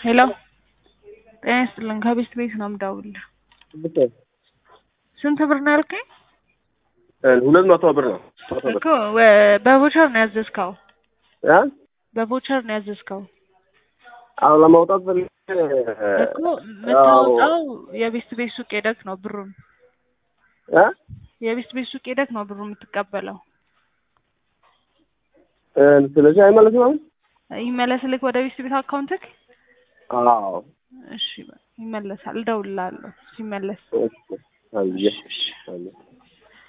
ሄሎ ጤና ይስጥልን ከቤስት ቤት ነው የምደውልልህ። ስንት ብር ነው ያልከኝ? ሁለት መቶ ብር ነው። መቶ ብር እኮ ወ- በቮቸር ነው ያዘዝከው? እ በቮቸር ነው ያዘዝከው አሁን ለማውጣት ፈልጌ እኮ የምታወጣው የቤስት ቤት ሱቅ ሄደክ ነው ብሩን እ የቤስት ቤት ሱቅ ሄደክ ነው ብሩን የምትቀበለው። እ ስለዚህ አይመለስም አሁን? ይመለስልክ ወደ ቤስት ቤት አካውንትክ? አዎ እሺ በቃ ይመለሳል። እደውልልሃለሁ ሲመለስ። እሺ አየህ አየህ